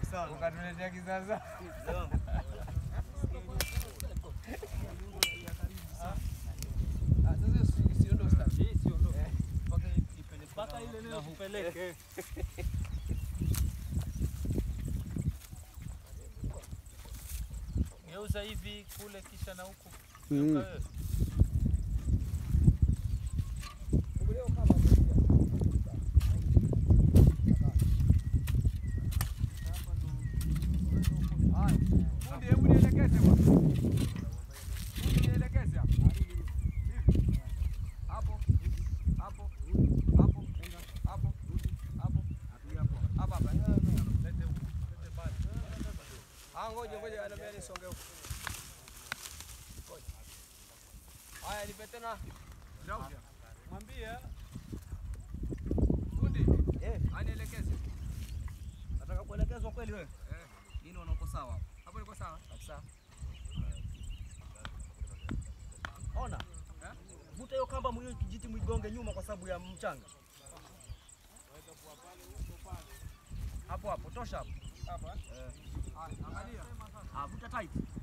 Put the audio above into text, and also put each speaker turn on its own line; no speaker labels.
sana.
ukatuletea kisasa. Ah, sasa si- siondoke sasa.
Mpaka ile leo tupeleke. Geuza hivi kule kisha na huku.
Mm.
Geuka wewe.
Haya, fundi, hebu nielekeze bwana. Fundi, nielekeze hapo. Hivi. Hapo. Hapo. Hapo. Hapo. Hapo. Hapa hapa. Lete huku. Lete mbali. Ah, ngoja ngoja anambia nisonge huku. Ngoja. Haya, nipe tena. Ground.
Mwambie
Fundi,
Eh,
anielekeze.
nataka kuelekezwa kweli wewe.
Eh,
Mimi naona uko sawa hapo.
hapo niko sawa.
Kabisa. Ona.
Eh?
Vuta hiyo kamba mwiyo kijiti mwigonge nyuma kwa sababu ya mchanga. Hapo hapo, tosha hapo.
Hapa.
Eh.
Haya, angalia.
Ah, vuta tight.